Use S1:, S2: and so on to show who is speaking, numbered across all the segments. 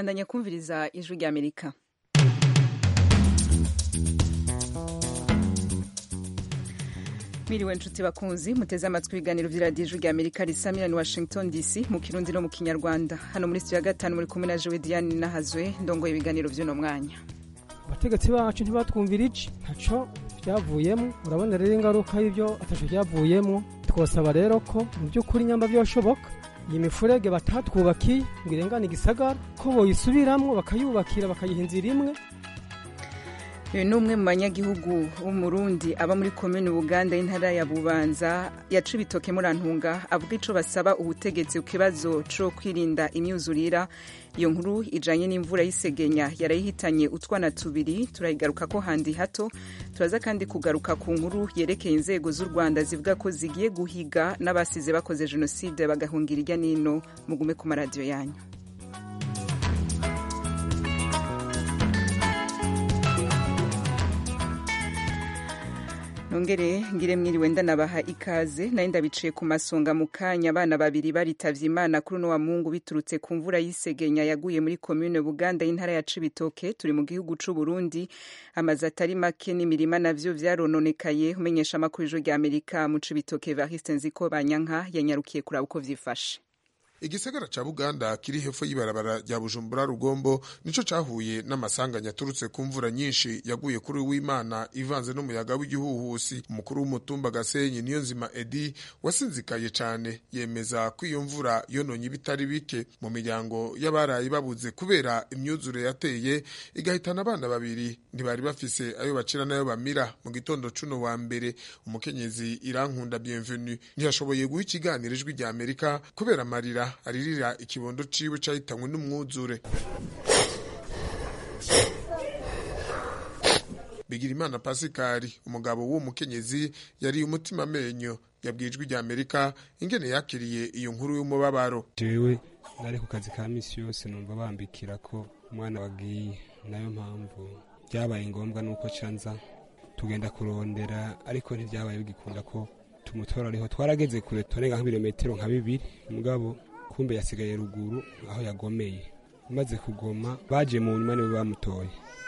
S1: bandanya kumviriza ijwi ry'amerika Miriwe nshuti bakunzi muteze amatwi ibiganiro vy'iradiyo ijwi ry'amerika risamira ni washington dc mu kirundi no mu kinyarwanda hano muri studio ya gatanu muri kumwe na jewe diane nahazwe ndongoye ibiganiro vy'uno mwanya
S2: abategetsi bacu ntibatwumvira iki ntaco byavuyemo urabona rero ingaruka y'ibyo ataco byavuyemo twosaba rero ko mu by'ukuri nyamba byoshoboka iyi mifurege batatwubakiye ngo irengane igisagara ko boyisubiramwo bakayubakira bakayiha inzira imwe
S1: uyu ni umwe mu banyagihugu w'umurundi aba muri komini buganda y'intara ya bubanza ya cibitoke murantunga avuga ico basaba ubutegetsi ku kibazo co kwirinda imyuzurira iyo nkuru ijanye n'imvura y'isegenya yarayihitanye utwana tubiri turayigaruka ko handi hato turaza kandi kugaruka ku nkuru yerekeye inzego z'u rwanda zivuga ko zigiye guhiga n'abasize bakoze jenoside bagahungira irya nino mugume ku maradiyo yanyu nongere ngire mwiriwe ndanabaha ikaze nayo ndabiciye ku masonga mu kanya abana babiri baritavye imana kuri uno wa mungu biturutse ku mvura y'isegenya yaguye muri komune buganda y'intara ya cibitoke turi mu gihugu c'u burundi amazu atari make n'imirima navyo vyarononekaye umenyesha amakuru ijwi rya amerika mu cibitoke variste nziko banyanka yanyarukiye kuraba uko vyifashe
S3: igisagara ca buganda kiri hepfo y'ibarabara rya bujumbura rugombo nico cahuye n'amasanganya aturutse ku mvura nyinshi yaguye kuri w'imana ivanze n'umuyaga w'igihuhusi umukuru w'umutumba gasenyi niyo nzima edi wasinzikaye cane yemeza ko iyo mvura yononye ibitari bike mu miryango y'abarayi babuze kubera imyuzure yateye igahitana abana babiri ntibari bafise ayo bacira n'ayo bamira mu gitondo cuno wa mbere umukenyezi irankunda bienvenu ntiyashoboye guha ikiganiro ijwi rya amerika kubera amarira aririra ikibondo ciwe cahitanywe n'umwuzure bigirimana pasikari umugabo w'uwo mukenyezi yariye umutima amenyo yabwijwe rya amerika ingene yakiriye iyo nkuru y'umubabaro
S4: jewe nari ku kazi ka misi yose numva bambikira ko umwana wagiye nayo mpamvu byabaye ngombwa nuko canza tugenda kurondera ariko ntivyabaye bigikunda ko tumutora ariho twarageze kure turenga nk'ibirometero nka bibiri mugabo kumbe yasigaye ruguru aho yagomeye maze kugoma baje mu nyuma niwe bamutoye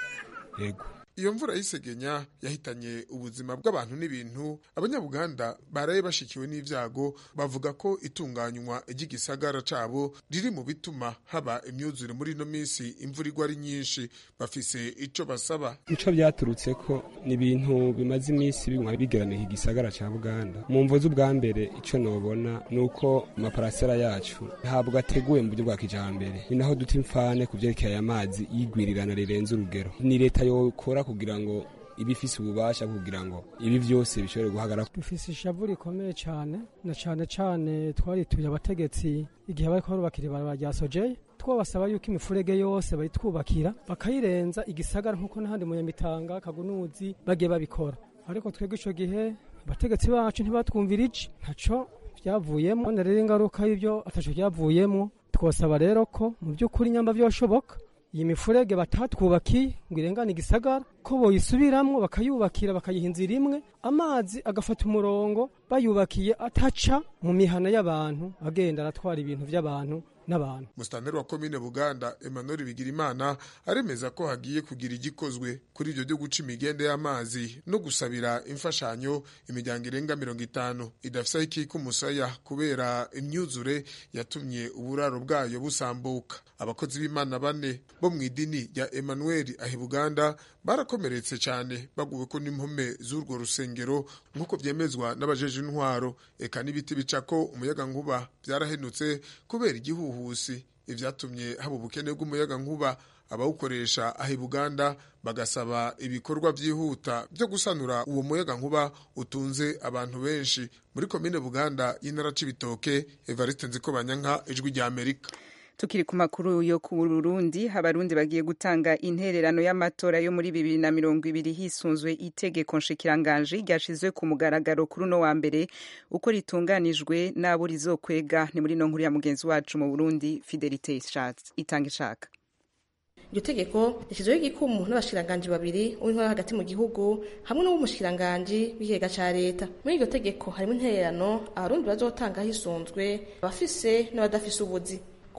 S4: yego
S3: iyo mvura y'isegenya yahitanye ubuzima bw'abantu n'ibintu abanyabuganda baraye bashikiwe n'ivyago bavuga ko itunganywa ry'igisagara cabo riri mu bituma haba imyuzure muri ino minsi imvura igwa ari nyinshi bafise ico basaba
S4: ico vyaturutse ko ni ibintu bimaze iminsi biguma bigeramiye igisagara ca buganda mu mvo z'ubwa mbere ico nobona ni uko amaparasera yacu ntabwo ateguwe mu buryo bwa kijambere ni naho duta imfane ku vyerekeye amazi y'igwirirana rirenze urugero ni leta yokora kugira ngo ibifise ububasha kugira ngo ibi vyose bishobore guhagarara
S2: dufise ishavu rikomeye cane na cane cane twarituye abategetsi igihe bariko barubakira ibarabara rya sojeye twabasaba yuko imifurege yose bayitwubakira bakayirenza igisagara nk'uko n'ahandi mu nyamitanga kagunuzi bagiye babikora ariko twebwe ico gihe abategetsi bacu ntibatwumvira iki ntaco vyavuyemo none rero ingaruka y'ivyo ataco vyavuyemo twosaba rero ko mu vy'ukuri nyamba vyoshoboka iyi mifurege batatwubakiye ngo irengane igisagara ko boyisubiramwo bakayubakira bakayiha inzira imwe amazi agafata umurongo bayubakiye ataca mu mihana y'abantu agenda aratwara ibintu vy'abantu n'abantu
S3: musitanteri wa komine buganda emmanuel bigirimana aremeza ko hagiye kugira igikozwe kuri ibyo byo guca imigende y'amazi no gusabira imfashanyo imiryango irenga mirongo itanu idafise aho ikika umusaya kubera imyuzure yatumye uburaro bwayo busambuka abakozi b'imana bane bo mu idini rya emmanuel ahi buganda barakomeretse cyane baguwe ko n'impome z'urwo rusengero nk'uko byemezwa n'abajeje intwaro eka n'ibiti bicako umuyaga nkuba byarahenutse kubera igihuhusi ivyatumye haba ubukene bw'umuyaga nkuba abawukoresha ahi buganda bagasaba ibikorwa vyihuta vyo gusanura uwo muyaga nkuba utunze abantu benshi muri komine buganda y'intara c'ibitoke evariste nziko banyanka ijwi rya amerika
S1: tukiri ku makuru yo ku Burundi abarundi bagiye gutanga intererano y'amatora yo muri bibiri na mirongo ibiri hisunzwe itegeko nshikiranganji ryashizwe ku mugaragaro kuri uno wa mbere uko ritunganijwe n'abo rizokwega ni muri no nkuru ya mugenzi wacu mu Burundi Fidelite itanga ishaka
S5: iryo tegeko rishyizweho igikumu n'abashikiranganji babiri uw'intwara hagati mu gihugu hamwe n'uw'umushikiranganji w'ikigega ca leta muri iryo tegeko harimo intererano abarundi bazotanga hisunzwe abafise n'abadafise ubuzi ku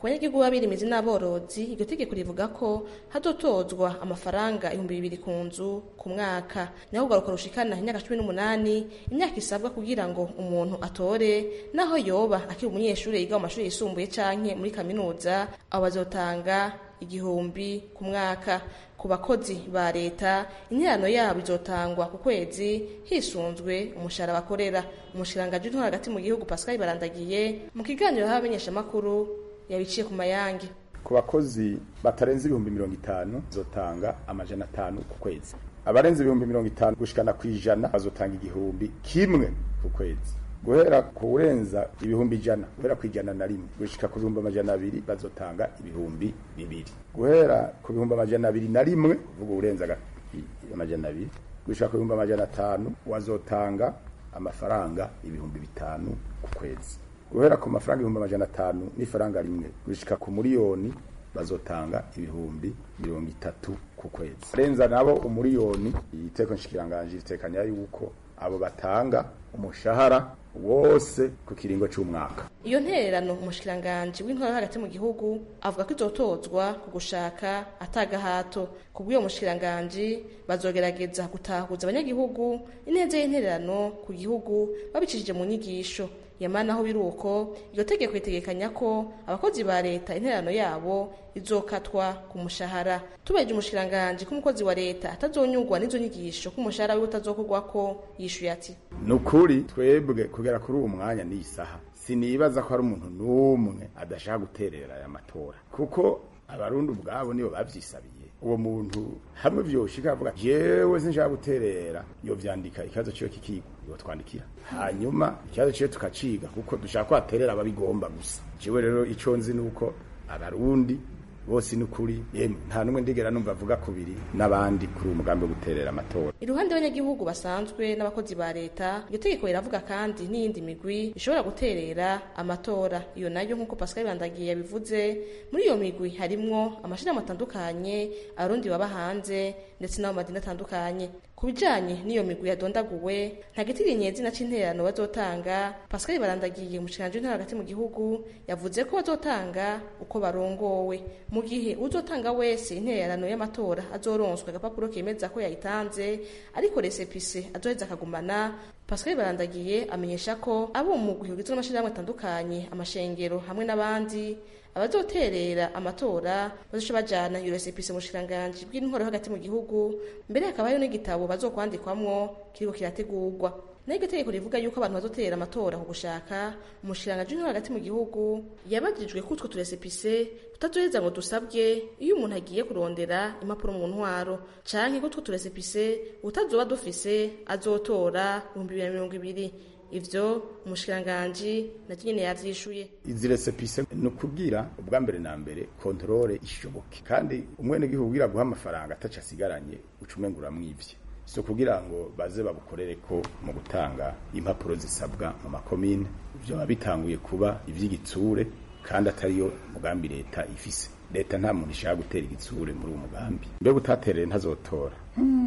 S5: ku banyagihugu b'abirimizi n'aborozi iryo tegeko rivuga ko hazotozwa amafaranga ibihumbi bibiri ku nzu ku mwaka naho ugaruka rushikana imyaka cumi n'umunani imyaka isabwa kugira ngo umuntu atore naho yoba akiri umunyeshuri yiga mu mashuri yisumbuye canke muri kaminuza abo bazotanga igihumbi ku mwaka ku bakozi ba leta interano yabo izotangwa ku kwezi hisunzwe umushahara bakorera umushirangaji w'intwaro hagati mu gihugu pascal barandagiye mu kiganiro y'abamenyeshamakuru yabiciye ku mayange
S6: ku bakozi batarenze ibihumbi mirongo itanu zotanga amajana atanu ku kwezi abarenze ibihumbi mirongo itanu gushikana ku ijana bazotanga igihumbi kimwe ku kwezi guhera ku urenza ibihumbi ijana guhera ku ijana na rimwe gushika ku bihumbi amajana abiri bazotanga ibihumbi bibiri guhera ku bihumbi amajana abiri na rimwe kuvuga urenza amajana abiri gushika ku bihumbi amajana atanu wazotanga amafaranga ibihumbi bitanu ku kwezi guhera ku mafaranga ibihumbi amajana atanu n'ifaranga rimwe gushika ku miliyoni bazotanga ibihumbi mirongo itatu ku kwezi arenza nabo umuriyoni iteko nshikiranganje ritekanya yuko abo batanga umushahara wose ku kiringo c'umwaka
S5: iyo ntererano umushikiranganji w'intwaro hagati mu gihugu avuga ko izotozwa ku gushaka atagahato ku bw'uyo mushikiranganji bazogerageza gutahuza abanyagihugu ineza y'intererano ku gihugu babicishije mu nyigisho yamana aho biri uko iryo tegeko ritegekanya ko abakozi ba leta intererano yabo izokatwa ku mushahara tubaje umushikiranganji ko umukozi wa leta atazonyurwa n'izo nyigisho ko umushahara wiwe utazokorwako yishuye ati
S6: ni ukuri twebwe kugera kuri uwo mwanya n'iyi saha sinibaza ko hari umuntu n'umwe adashaka guterera aya matora kuko abarundi ubwabo nibo babyisabiye uwo muntu hamwe vyoshika avuga jewe sinshaka guterera yo vyandika ikibazo ciwe kikigwa yo twandikira hanyuma ikibazo ciwe tukaciga kuko dushaka ko aterera ababigomba gusa jewe rero ico nzi nuko abarundi bose ni ukuri yemwe nta n'umwe ndigera numva avuga kubiri n'abandi kuri uwo mugambi wo guterera amatora
S5: iruhande y'abanyagihugu basanzwe n'abakozi ba leta iryo tegeko riravuga kandi n'iyindi migwi ishobora guterera amatora iyo nayo nk'uko pascal bandagiye yabivuze muri iyo migwi harimwo amashirahamwe atandukanye abarundi baba hanze ndetse n'abo madini atandukanye ku bijanye n'iyo migwi yadondaguwe nta gitirinyezi na c'intererano bazotanga pascal barandagiye umushikiranji w'intara hagati mu gihugu yavuze ko bazotanga uko barongowe mu gihe uzotanga wese intererano y'amatora azoronswa agapapuro kemeza ko yayitanze ariko resepise azoheza akagumana pascal barandagiye amenyesha ko abo mu mugwi ugizwe n'amashirahamwe atandukanye amashengero hamwe n'abandi abazoterera amatora bazoca bajana iyo resepise mu bushikiranganji bw'intwaro hagati mu gihugu mbere hakaba hariho n'igitabo bazokwandikwamwo kiriko kirategurwa naho iryo tegeko rivuga yuko abantu bazoterera amatora ku gushaka umushikiranganji w'intwaro hagati mu gihugu yabajijwe ko utwo turesepise tutazoheza ngo dusabwe iyo umuntu agiye kurondera impapuro mu ntwaro canke ko utwo turesepise utazoba dufise azotora ibihumbi bibiri na mirongo ibiri ivyo umushikiranganji na nyene yavyishuye
S6: izi resepise ni ukubwira ubwa mbere na mbere kontrole ishoboke kandi umwenegihugu ugira guha amafaranga ataca asigaranye uca umenga uramwivye si ukugira ngo baze babukorere ko mu gutanga impapuro zisabwa mu makomine ivyo biba bitanguye kuba ivy'igitsure kandi atariyo mugambi leta ifise leta nta muntu ishaka gutera igitsure muri uwo mugambi mbega utaterere ntazotora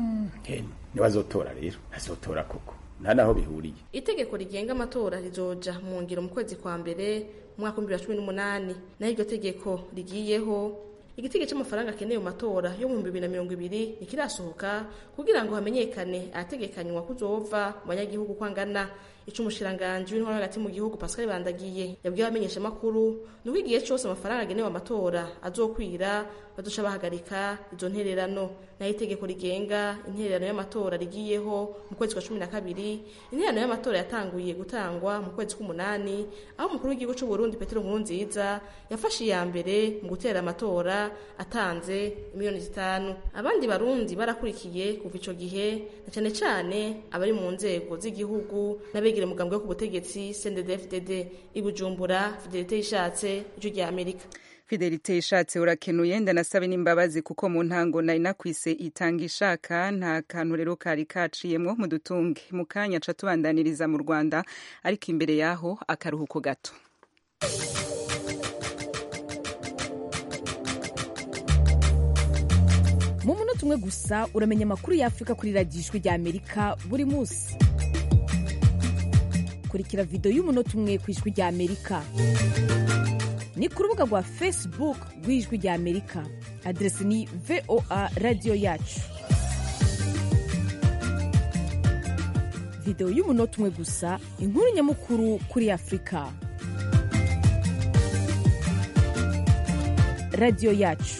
S6: hene nibazotora rero ntazotora koko nta naho bihuriye
S5: itegeko rigenga amatora rizoja mu ngiro mu kwezi kwa mbere mu mwaka w'ibihumbi bibiri na cumi n'umunani naho iryo tegeko rigiyeho igitego cy'amafaranga akeneye mu matora yo mu bibiri na mirongo ibiri ntikirasohoka kugira ngo hamenyekane ahategekanywa kuzova mu banyagihugu ko angana ico umushikiranganji w'intwaro hagati mu gihugu pascal bandagiye yabwiye abamenyeshamakuru ni uko igihe cose amafaranga agenewe amatora azokwira bazoca bahagarika izo ntererano naho itegeko rigenga intererano y'amatora rigiyeho mu kwezi kwa cumi na kabiri intererano y'amatora yatanguye gutangwa mu kwezi k'umunani aho umukuru w'igihugu c'u Burundi Petero Nkurunziza yafashe iya mbere mu gutera amatora atanze miliyoni zitanu abandi barundi barakurikiye kuva ico gihe na cane cane abari mu nzego z'igihugu n'abegera umugambwe wo ku butegetsi CNDD-FDD i Bujumbura Fidelite yishatse ijwi rya Amerika
S1: fidelite ishatse urakenuye ndanasabe n'imbabazi kuko mu ntango nari nakwise itanga ishaka nta kantu rero kari kaciyemwo mu dutunge mu kanya ca tubandaniriza mu rwanda ariko imbere yaho akaruhuko gato
S7: mu munota umwe gusa uramenya amakuru y'afurika kuri radiyo ijwi rya amerika buri munsi kurikira videwo y'umunota umwe ku ijwi rya amerika ni ku rubuga rwa facebook rw'ijwi rya amerika aderesi ni voa radiyo yacu videwo y'umunota umwe gusa inkuru nyamukuru kuri afurika radiyo yacu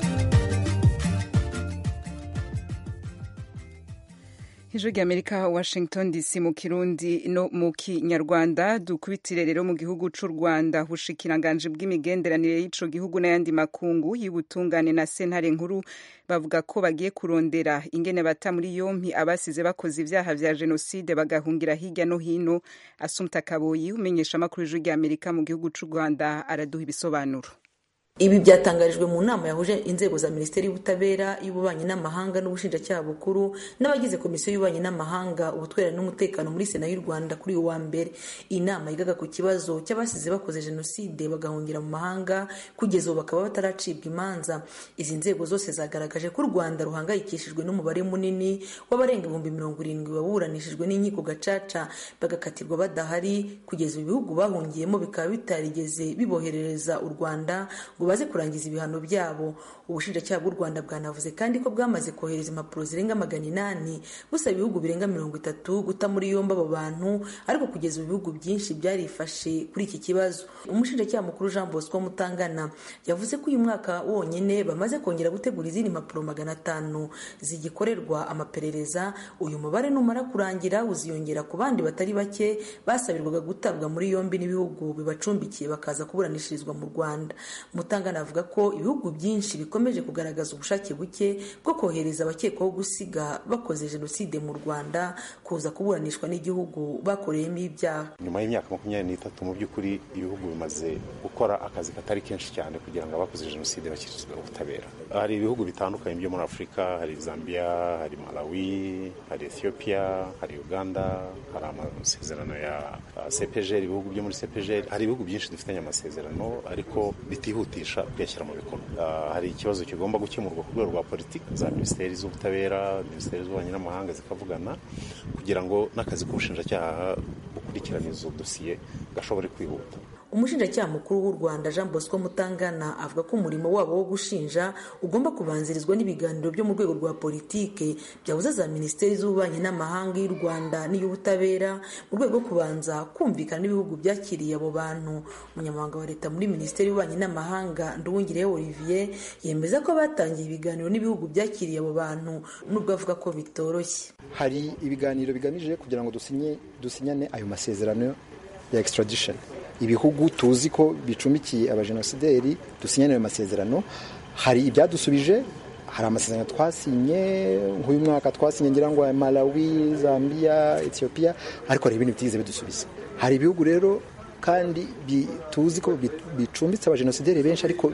S1: ijwi rya amerika washington dc mu kirundi no mu kinyarwanda dukubitire rero mu gihugu c'u rwanda ubushikiranganji bw'imigenderanire y'ico gihugu n'ayandi makungu y'ubutungane na sentare nkuru bavuga ko bagiye kurondera ingene bata muri yompi abasize bakoze ivyaha vya jenoside bagahungira hirya no hino asumta kaboyi umenyesha amakuru y'ijwi rya amerika mu gihugu c'u rwanda araduha ibisobanuro
S8: ibi byatangarijwe mu nama yahuje inzego za minisiteri y'ubutabera y'ububanyi n'amahanga n'ubushinjacyaha bukuru n'abagize komisiyo y'ububanyi n'amahanga ubutwererane n'umutekano muri sena y'u rwanda kuri uyu wa mbere iyi nama yigaga ku kibazo cy'abasize bakoze jenoside bagahungira mu mahanga kugeza ubu bakaba bataracibwa imanza izi nzego zose zagaragaje ko u rwanda ruhangayikishijwe n'umubare munini w'abarenga ibihumbi mirongo irindwi baburanishijwe n'inkiko gacaca bagakatirwa badahari kugeza ibihugu bahungiyemo bikaba bitarigeze biboherereza u rwanda ngo baze kurangiza ibihano byabo ubushinjacyaha bw'u rwanda bwanavuze kandi ko bwamaze kohereza impapuro zirenga magana inani busaba ibihugu birenga mirongo itatu guta muri yombi abo bantu ariko kugeza ubu ibihugu byinshi byarifashe kuri iki kibazo umushinjacyaha mukuru jean bosco mutangana yavuze ko uyu mwaka wonyine bamaze kongera gutegura izindi mpapuro magana atanu zigikorerwa amaperereza uyu mubare numara kurangira uziyongera ku bandi batari bake basabirwaga gutabwa muri yombi n'ibihugu bibacumbikiye bakaza kuburanishirizwa mu rwanda mutangana avuga ko ibihugu byinshi bikomeje kugaragaza ubushake buke bwo kohereza abakekwaho gusiga bakoze jenoside mu rwanda kuza kuburanishwa n'igihugu bakoreyemo ibyaha
S9: nyuma y'imyaka makumyabiri n'itatu mu by'ukuri ibihugu bimaze gukora akazi katari kenshi cyane kugira ngo abakoze jenoside bashyikirizwe ubutabera hari ibihugu bitandukanye byo muri afurika hari zambia hari malawi hari ethiopia hari uganda hari amasezerano ya cpgr ibihugu byo muri cpgr hari ibihugu byinshi dufitanye amasezerano ariko bitihutisha kuyashyira mu bikorwa hari ikibazo kigomba gukemurwa ku rwego rwa politiki za minisiteri z'ubutabera minisiteri z'ububanyi n'amahanga zikavugana kugira ngo n'akazi k'ubushinjacyaha bukurikirana izo dosiye gashobore kwihuta
S8: umushinjacyaha mukuru w'u rwanda jean bosco mutangana avuga ko umurimo wabo wo gushinja ugomba kubanzirizwa n'ibiganiro byo mu rwego rwa politike byabuza za minisiteri z'ububanyi n'amahanga y'u rwanda n'iy'ubutabera mu rwego rwo kubanza kumvikana n'ibihugu byakiriye abo bantu umunyamabanga wa leta muri minisiteri y'ububanyi n'amahanga nduwungirehe olivier yemeza ko batangiye ibiganiro n'ibihugu byakiriye abo bantu nubwo avuga ko bitoroshye
S10: hari ibiganiro bigamije kugira ngo dusinye dusinyane ayo masezerano ya extradition ibihugu tuzi ko bicumbikiye abajenosideri dusinyane ayo masezerano hari ibyadusubije hari amasezerano twasinye nk'uyu mwaka twasinye ngira ngo malawi zambia ethiopia ariko hari ibindi bitigeze bidusubiza hari ibihugu rero kandi tuzi ko bicumbitse abajenosideri benshi ariko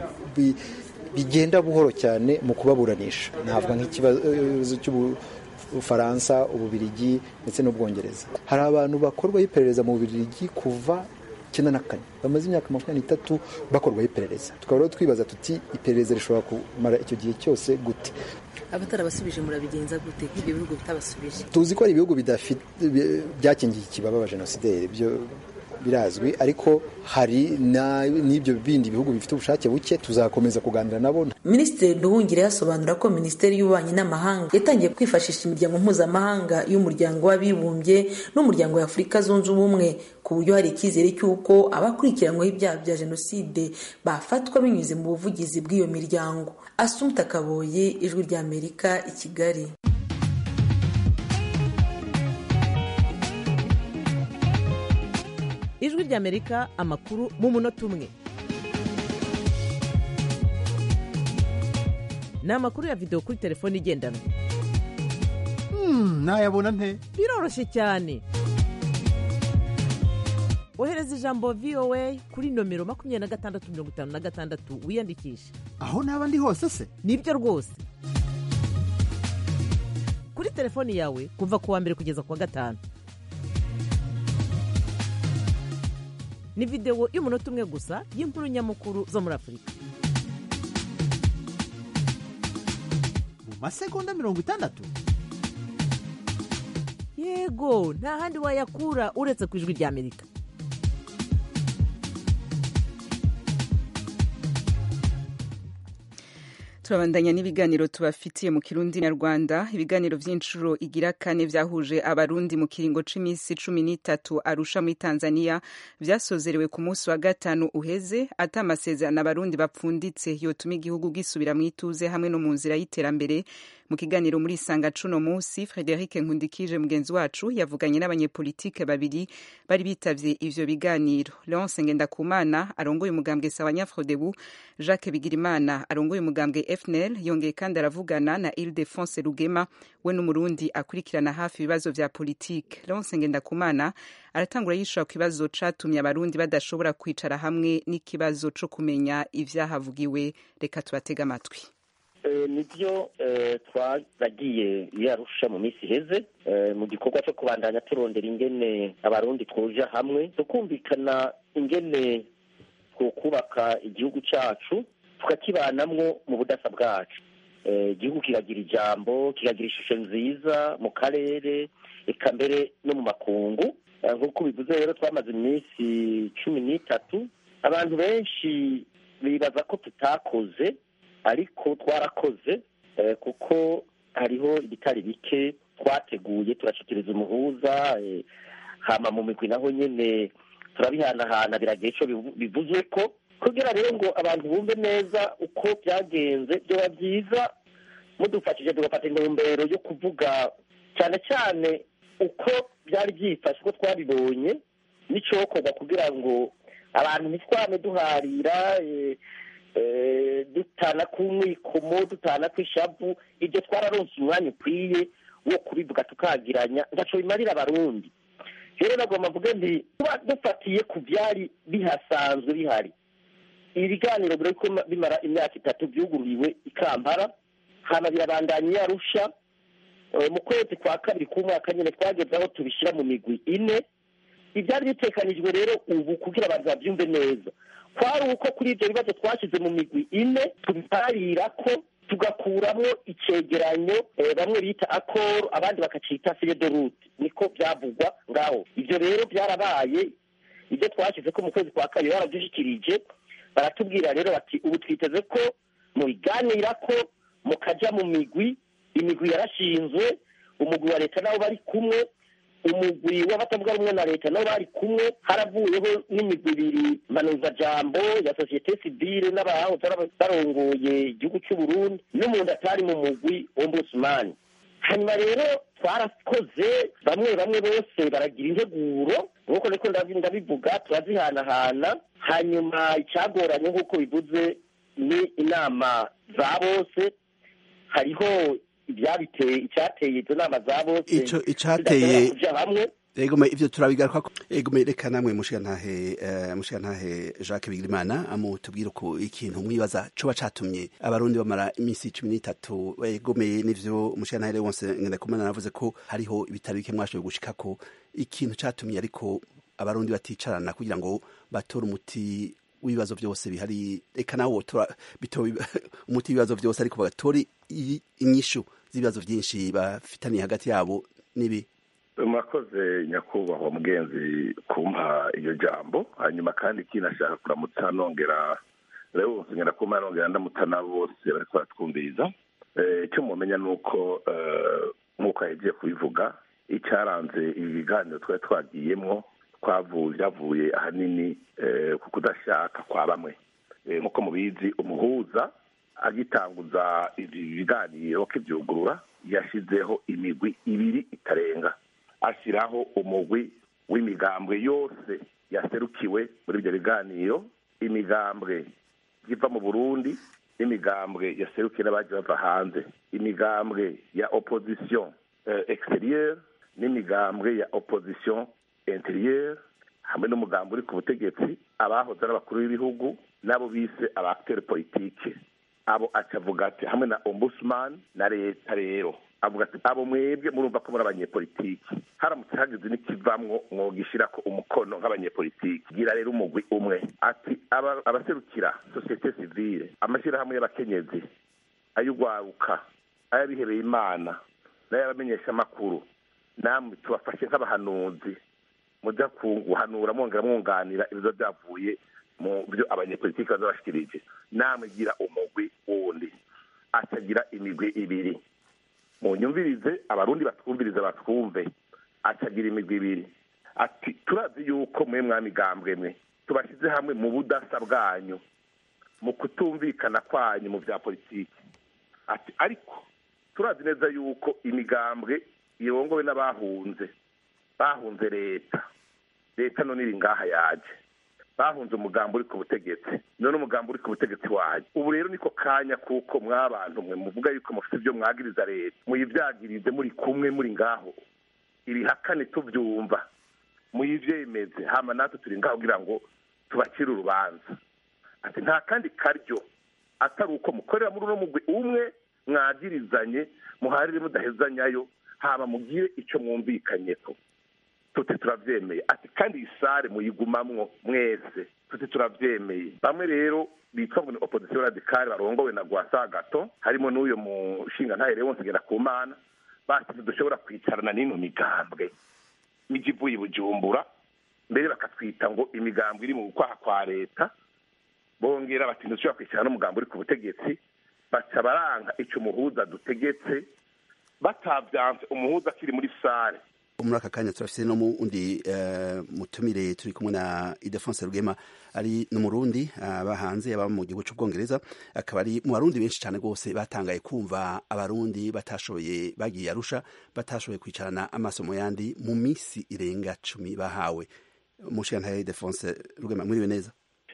S10: bigenda buhoro cyane mu kubaburanisha navuga nk'ikibazo cy'ubufaransa ububirigi ndetse n'ubwongereza hari abantu bakorwaho iperereza mu bubirigi kuva icyenda na kane bamaze imyaka makumyabiri n'itatu bakorwaho iperereza tukaba rero twibaza tuti iperereza rishobora kumara icyo gihe cyose gute
S8: abatarabasubije murabigenza gute nk'ibyo bihugu bitabasubije
S10: tuzi ko hari ibihugu byakingiye ikibaba abajenosideri byo birazwi ariko hari n'ibyo bindi bihugu bifite ubushake buke tuzakomeza kuganira nabo
S8: minisitiri nduhungire yasobanura ko minisiteri y'ububanyi n'amahanga yatangiye kwifashisha imiryango mpuzamahanga y'umuryango w'abibumbye n'umuryango wa afurika zunze ubumwe ku buryo hari icyizere cy'uko abakurikiranyweho ibyaha bya jenoside bafatwa binyuze mu buvugizi bw'iyo miryango asumta kaboye ijwi ry'amerika i kigali
S11: ijwi ry'amerika amakuru mu munota umwe ni amakuru ya videwo kuri telefone igendanwa
S12: nayabona nte
S11: biroroshye cyane ohereza ijambo voa kuri nomero makumyabiri na gatandatu mirongo itanu na gatandatu wiyandikishe
S12: aho naba ndi hose se
S11: nibyo rwose kuri telefoni yawe kuva ku wa mbere kugeza ku wa gatanu ni videwo y'umunota umwe gusa y'inkuru nyamukuru zo muri afurika
S12: mu masegonda mirongo itandatu
S11: yego nta handi wayakura uretse ku ijwi ry'amerika
S1: turabandanya n'ibiganiro tubafitiye mu kirundi nyarwanda ibiganiro vy'inshuro igira kane vyahuje abarundi mu kiringo c'imisi cumi n'itatu arusha muri tanzania vyasozerewe ku munsi wa gatanu uheze ata amasezerano abarundi bapfunditse yotuma igihugu gisubira mw'ituze hamwe no mu nzira y'iterambere mu kiganiro muri sanga cuno musi frederic nkundikije mugenzi wacu yavuganye n'abanyepolitike babiri bari bitavye ivyo biganiro leonce ngendakumana arongoye umugambwe sawanyafrodebu jacques bigirimana arongoye umugambwe fnl yongeye kandi aravugana na ildefonse rugema we n'umurundi akurikirana hafi ibibazo vya politike leonce ngendakumana aratangura yishura ku kibazo catumye abarundi badashobora kwicara hamwe n'ikibazo co kumenya ivyahavugiwe reka tubatega amatwi
S13: nibyo twaragiye yarusha mu minsi iheze mu gikorwa cyo kubandanya turondera ingene abarundi twoja hamwe tukumvikana ingene twokubaka igihugu cyacu tukakibanamwo mu budasa bwacu igihugu kiragira ijambo kiragira ishusho nziza mu karere eka mbere no mu makungu nk'uko bivuze rero twamaze iminsi cumi n'itatu abantu benshi bibaza ko tutakoze ariko twarakoze kuko hariho ibitari bike twateguye turashikiriza umuhuza hama mu migwi naho nyine turabihanahana biragiye icyo bivuzwe ko kugira rero ngo abantu bumve neza uko byagenze byoba byiza mudufashije tugafata intumbero yo kuvuga cyane cyane uko byari byifashe uko twabibonye n'icyokorwa kugira ngo abantu ntitwame duharira dutana ku mwikomo dutana ku ishavu ibyo twararonse umwanya ukwiye wo kubivuga tukagiranya ntaco bimarira abarundi rero nagomba mvuge nti tuba dufatiye ku byari bihasanzwe bihari ibiganiro biriko bimara imyaka itatu byugururiwe i kampala hama birabandanya iyo arusha mu kwezi kwa kabiri k'umwaka nyine twageze aho tubishyira mu migwi ine ibyari bitekanijwe rero ubu kugira abantu babyumve neza kwari uko kuri ibyo bibazo twashyize mu migwi ine tubiharira ko tugakuramo icegeranyo bamwe bita akoro abandi bakacita de rute niko byavugwa ngaho ibyo rero byarabaye ibyo twashyize ko mu kwezi kwa kabiri barabyishyikirije baratubwira rero bati ubu twiteze ko mubiganira ko mukajya mu migwi imigwi yarashinzwe umugwi wa leta nabo bari kumwe umugwi w'abatavuga rumwe na leta nabo bari kumwe haravuyeho n'imigwi ibiri mpanuzajambo ya sosiyete sivile n'abahoze barongoye igihugu cy'u Burundi n'umuntu atari mu mugwi ombudsman hanyuma rero twarakoze bamwe bamwe bose baragira integuro nk'uko niko ndabivuga turazihanahana hanyuma icyagoranye nk'uko bivuze ni inama za bose hariho ibyabiteye icyateye izo nama za bose
S14: ico icateye
S13: kuja hamwe
S14: egome ivyo turabigaruka ko egome reka namwe mushigantahe uh, mushigantahe Jacques Bigirimana amutubwira ko ikintu mwibaza coba catumye abarundi bamara imisi cumi n'itatu egome n'ivyo mushigantahe wonse ngenda kumana navuze ko hariho ibitari bike mwashoboye gushikako ikintu catumye ariko abarundi baticarana kugira ngo batore umuti w'ibibazo byose bihari reka nawe wotora umuti w'ibibazo byose ariko bagatore inyishu z'ibibazo byinshi bafitaniye hagati yabo n'ibi
S15: murakoze nyakubahwa mugenzi kumpa iyo jambo hanyuma kandi ikindi ashaka kuramutsa nongera rero ngenda kumpa nongera ndamutsa nabo bose bariko baratwumviriza icyo mumenya ni uko nk'uko yagiye kubivuga icyaranze ibi biganiro twari twagiyemwo byavuye ahanini ku kudashaka kwa bamwe nk'uko mubizi umuhuza agitanguza ibi biganiro kibyugurura yashyizeho imigwi ibiri itarenga ashyiraho umugwi w'imigambwe yose yaserukiwe muri ibyo biganiro imigambwe iva mu burundi n'imigambwe yaserukiwe n'abagiye bava hanze imigambwe ya opposition exterieur n'imigambwe ya opposition interieur hamwe n'umugambi uri ku butegetsi abahoze ari abakuru b'ibihugu n'abo bise abaacteur politike abo acavuga ati hamwe na ombudsman na leta rero avuga ati abo mwebwe murumva ko muri abanyepolitiki haramutse hagize n'ikivamwo mwogishyira ko umukono nk'abanyepolitiki gira rero umugwi umwe ati abaserukira sosiyete sivile amashyirahamwe y'abakenyezi ay'ugwaruka ay'abihebeye imana n'ay'abamenyeshamakuru namwe tubafashe nk'abahanuzi mujya guhanura mwongera mwunganira ibibazo byavuye mu byo abanyepolitiki baza bashikirije namwe gira umugwi wundi atagira imigwi ibiri mu nyumvirize abarundi batwumvirize batwumve atagira imigwi ibiri ati turazi yuko mwe mwamigambwe mwe tubashyize hamwe mu budasa bwanyu mu kutumvikana kwanyu mu bya politiki ati ariko turazi neza yuko imigambwe irongowe n'abahunze bahunze leta leta none iri ngaha yaje bahunze umugambi uri ku butegetsi none umugambi uri ku butegetsi wanyu ubu rero niko kanya kuko mwabantu mwe muvuga yuko mufite ibyo mwagiriza leta muyibyagirize muri kumwe muri ngaho ibihakane tubyumva muyivyemeze hama natwe turi ngaho kugira ngo tubacire urubanza ati nta kandi karyo atari uko mukorera muri uno mugwi umwe mwagirizanye muharire mudahezanyayo hama mugire ico mwumvikanyeko tuti turavyemeye ati kandi iyi sare muyigumamwo mwese tuti turavyemeye bamwe rero bitwa ngo ni opposition radicale barongowe na Gwasagato harimo n'uyo mushinga ntahere wose ngera ku mana bati dushobora kwicarana n'ino migambwe miji ivuye i bujumbura mbere bakatwita ngo imigambwe iri mu kwaha kwa leta bongera bati ntidushobora kwicarana n'umugambi uri ku butegetsi baca baranga ico umuhuza dutegetse batavyanse umuhuza akiri muri sare
S14: muri aka kanya turafise no mundi uh, mutumire turi kumwe na Idefonse Rugema ari n'umurundi aba hanze yaba mu gihugu c'ubwongereza akaba ari mu barundi benshi cyane rwose batangaye kumva abarundi batashoboye bagiye arusha batashoboye kwicarana amaso mu yandi mu misi irenga cumi bahawe mushigantahe Idefonse Rugema mwiriwe neza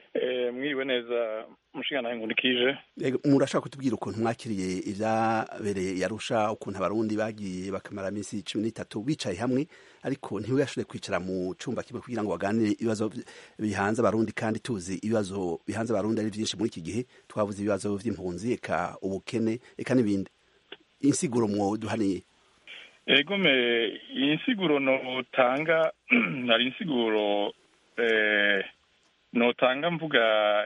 S16: eh mwiriwe neza mushigantahe nkundikije
S14: murashaka kutubwira ukuntu mwakiriye ivyabereye yarusha ukuntu abarundi bagiye bakamara iminsi cumi n'itatu bicaye hamwe ariko ntibashobore kwicara mu cumba kimwe kugira ngo baganire ibibazo bihanze abarundi kandi tuzi ibibazo bihanze abarundi ari vyinshi muri iki gihe twavuze ibibazo vy'impunzi eka ubukene eka n'ibindi insiguro mwoduhaniye
S16: egome iyi nsiguro notanga hari insiguro eh, notanga mvuga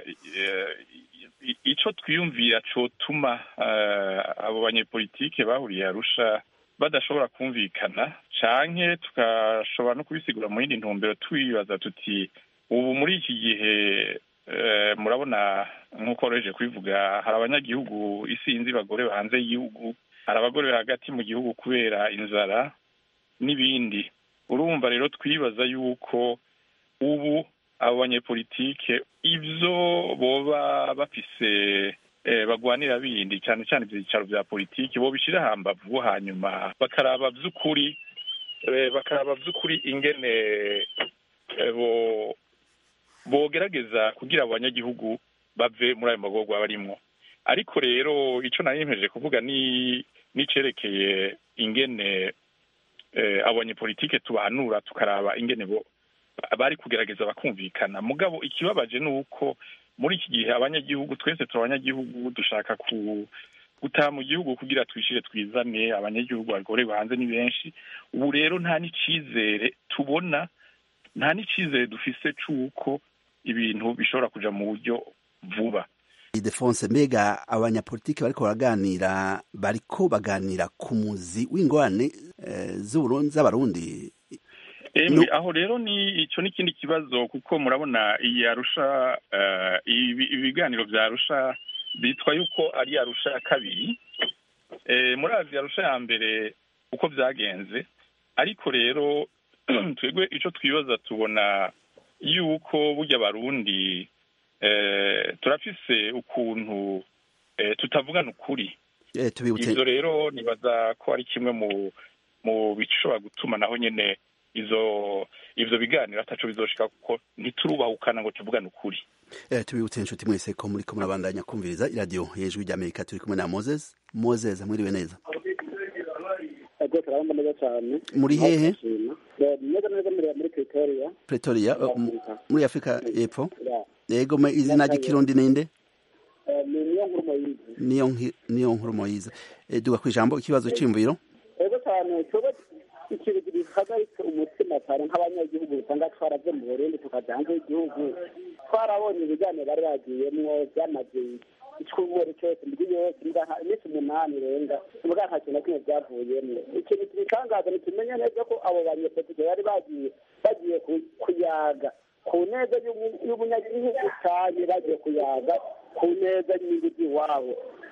S16: ico twiyumvira cotuma abo banyepolitike bahuriye arusha badashobora kumvikana canke tukashobora no kubisigura mu yindi ntumbero twibaza tuti ubu muri iki gihe murabona nk'uko roheje kubivuga hari abanyagihugu isinzi bagore hanze y'igihugu hari abagore hagati mu gihugu kubera inzara n'ibindi urumva rero twibaza yuko ubu abo banyepolitike ivyo boba bafise bagwanira bindi cyane cyane ibyicaro bya politiki bo bishira hambavu hanyuma bakaraba vy'ukuri bakaraba vy'ukuri ingene bo bogerageza kugira abo banyagihugu bave muri ayo magorwa barimwo ariko rero ico nari kuvuga ni nicerekeye ingene abo banyepolitike tubahanura tukaraba ingene bo bari kugerageza bakumvikana mugabo ikibabaje ni uko muri iki gihe abanyagihugu twese turi abanyagihugu dushaka ku gutaha mu gihugu kugira twishire twizane abanyagihugu bagorewe hanze ni benshi ubu rero nta n'icizere tubona nta n'icizere dufise c'uko ibintu bishobora kuja mu buryo vuba
S14: Idefonse mbega abanyapolitiki bariko baraganira bariko baganira ku muzi w'ingorane z'abarundi
S16: Emwe aho rero ni ico n'ikindi kibazo kuko murabona iyi arusha ibiganiro vya arusha bitwa yuko ari arusha ya kabiri murazi arusha ya mbere uko vyagenze ariko rero twebwe ico twibaza tubona yuko burya abarundi turafise ukuntu tutavugana ukuri ivyo rero nibaza ko ari kimwe mu mu bishobora gutuma naho nyene izo ivyo biganiro ataco bizoshika kuko ntiturubahukana ngo tuvugane ukuri
S14: eh tubibutse inshuti mwese ko muri ko murabandanya kumviriza iradiyo y'ijwi ry'amerika turi kumwe na moses moses mwiriwe neza
S17: ego turabona neza cyane
S14: muri hehe
S17: neza neza muri pretoria
S14: pretoria muri afurika y'epfo yego izina ry'ikirundi ninde niyo niyo nkuru moyize duga ku ijambo ikibazo cy'imviro
S17: ego cyane cyoba ikintu gihagaritse umutima cyane nk'abanyagihugu usanga twaravuye mu burundi tukajya hanze y'igihugu twarabonye ibiganiro bari bagiyemwo byamaze icyumweru cyose indwi yose iminsi umunani irenga mbwa nta kintu na kimwe byavuyemo ikintu kibitangaza ntikimenye neza ko abo banyepolitike bari bagiye bagiye kuyaga ku neza y'umunyagihugu cyane bagiye kuyaga ku neza y'inyungu z'iwabo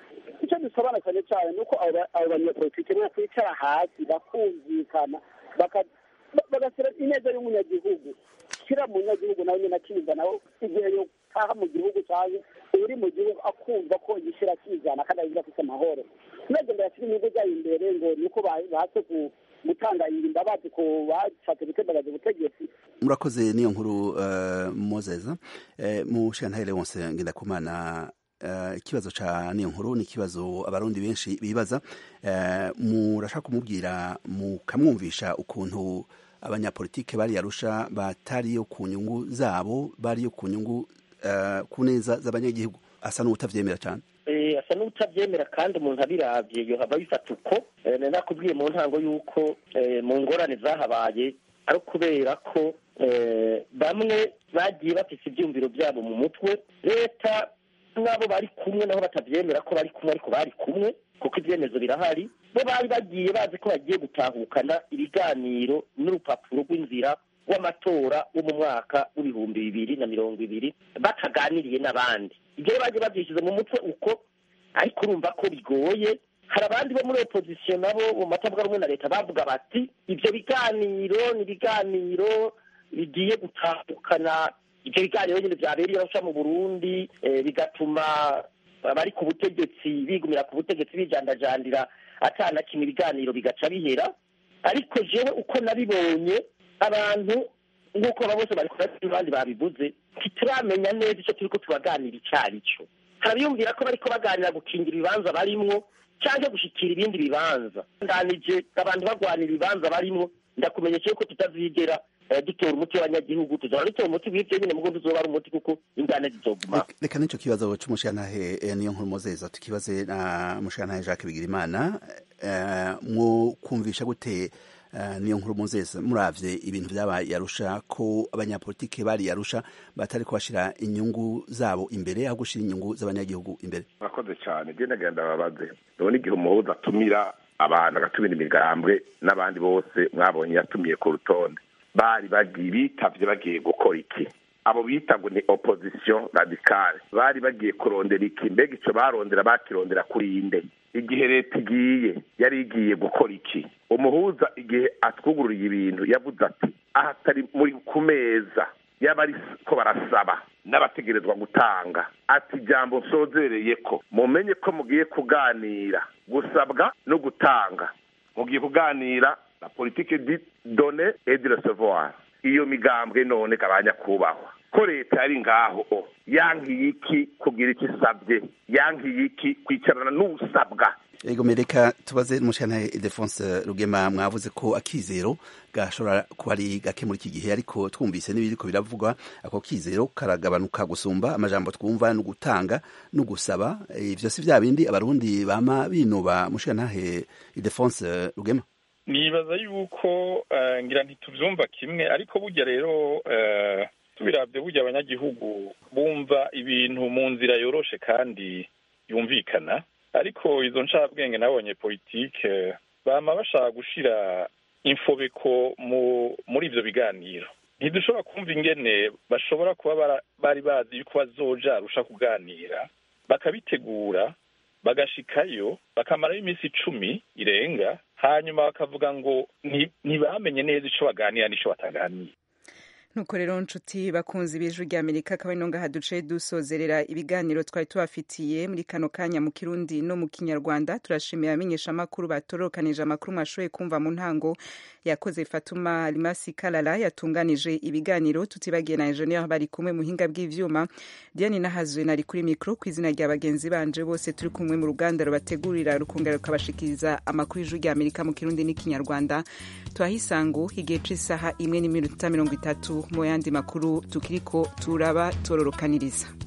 S17: icyo dusobana cyane cyane ni uko abo abo banyepolitike bo kwicara hasi bakumvikana baka- ba- bagashyira ineza y'umunyagihugu kira munyagihugu nawe nyine akiza nawe igihe yotaha mu gihugu cyangwa uri mu gihugu akumva ko gishyira akizana kandi agira afite amahoro ntagenda yashyira inyungu zayo imbere ngo ni uko ba- bahatse ku- gutanga imbabazi ku bashatse gutembagaza ubutegetsi
S14: murakoze niyo nkuru uh, mozeza uh, mu shantare wonse ngendakumana uh, ikibazo ca niyo nkuru ni ikibazo abarundi benshi bibaza uh, murashaka kumubwira mukamwumvisha ukuntu abanyapolitike bari yarusha batariyo ku nyungu zabo bariyo ku nyungu uh, ku neza z'abanyagihugu asa n'utavyemera cane
S13: Eh, asa n'utabyemera kandi umuntu abiravye yohava bifata uko Eh, nari nakubwiye mu ntango y'uko eh, mu ngorane zahabaye ari ukubera ko eh, bamwe bagiye bafise ivyumviro vyabo mu mutwe leta n'abo bari kumwe naho batavyemera ko bari kumwe ariko bari kumwe kuko ivyemezo birahari bo bari bagiye bazi ko bagiye gutahukana ibiganiro n'urupapuro rw'inzira w'amatora wo mu mwaka w'ibihumbi bibiri na mirongo ibiri bataganiriye n'abandi ibyo rero bagiye babyishyize mu mutwe uko ariko urumva ko bigoye hari abandi bo muri opozisiyo nabo mu matavuga rumwe na leta bavuga bati ibyo biganiro ni ibiganiro bigiye gutandukana ibyo biganiro nyine byabereye arusha mu burundi eh, bigatuma abari ku butegetsi bigumira ku butegetsi bijandajandira atana kimwe ibiganiro bigaca bihera ariko jewe uko nabibonye abantu nk'uko aba bose bari kurasa abandi babivuze ntituramenya neza icyo turiko turaganira icyo ari cyo harabiyumvira ko bariko baganira gukingira ibibanza barimwo cyangwa gushikira ibindi bibanza ndanije abantu bagwanira ibibanza barimwo ndakumenyesha yuko tutazigera eh, dutora umuti w'abanyagihugu tuzora dutora umuti w'ivyo nyine mugo tuzoba ari umuti kuko ingane zizoguma
S14: reka nico kibazo c'umushantahe eh, niyo nkuru mozeza tukibaze na mushantahe jacques bigirimana eh, mwokumvisha gute eh, niyo nkuru mozeza muravye ibintu vyabaye yarusha ko abanyapolitike bari yarusha batari kubashira inyungu zabo imbere aho gushira inyungu z'abanyagihugu imbere
S15: murakoze cyane genda genda babaze none igihe umuhuza atumira abantu agatumira imigambwe n'abandi bose mwabonye yatumiye ku rutonde bari bagiye bitavye bagiye gukora iki abo bita ngo ni opposition radicale bari bagiye kurondera iki mbega ico barondera bakirondera kuri inde igihe leta igiye yari igiye gukora iki umuhuza igihe atwugururiye ibintu yavuze ati aha atari muri ku meza yaba ari ko barasaba n'abategerezwa gutanga ati ijambo nsozereye ko mumenye ko mugiye kuganira gusabwa no gutanga mugiye kuganira la politique di donner et de recevoir iyo migambwe none kabanya kubahwa ko leta yari ngaho yankiye iki kugira icyo isabye yankiye iki kwicarana n'usabwa
S14: ego mereka tubaze n'umushantahe Ildefonse Rugema mwavuze ko akizero gashobora kuba ari gake muri iki gihe ariko twumvise n'ibiriko biravugwa ako kizero karagabanuka gusumba amajambo twumva no gutanga no gusaba ivyo si vya bindi abarundi bama binuba mushantahe Ildefonse Rugema
S16: nibaza yuko eh, ngira ntituvyumva kimwe ariko burya rero eh, tubiravye burya abanyagihugu bumva ibintu mu nzira yoroshe kandi yumvikana ariko izo ncabwenge nabonye politike bama bashaka gushira infobeko mu muri ivyo biganiro ntidushobora kumva ingene bashobora kuba bara- bari bazi yuko bazoja arusha kuganira bakabitegura bagashikayo bakamarayo iminsi icumi irenga hanyuma bakavuga ngo nti- ntibamenye neza ico baganira n'ico bataganira
S1: nuko rero nshuti bakunzi b'ijwi rya amerika akaba ino ngaha duce dusozerera ibiganiro twari tubafitiye muri kano kanya mu kirundi no mu kinyarwanda turashimira abamenyeshamakuru batorokanije amakuru mwashoboye kumva mu ntango yakoze fatuma rimasi karara yatunganije ibiganiro tutibagiye na enjeniyeri bari kumwe muhinga bw'ivyuma diane nahazwe nari kuri mikoro ku izina rya bagenzi banje bose turi kumwe mu ruganda rubategurira rukongera rukabashikiriza amakuru y'ijwi rya amerika mu kirundi n'ikinyarwanda twahisangu igihe c'isaha imwe n'iminota mirongo itatu mu yandi makuru tukiriko turaba tororokaniriza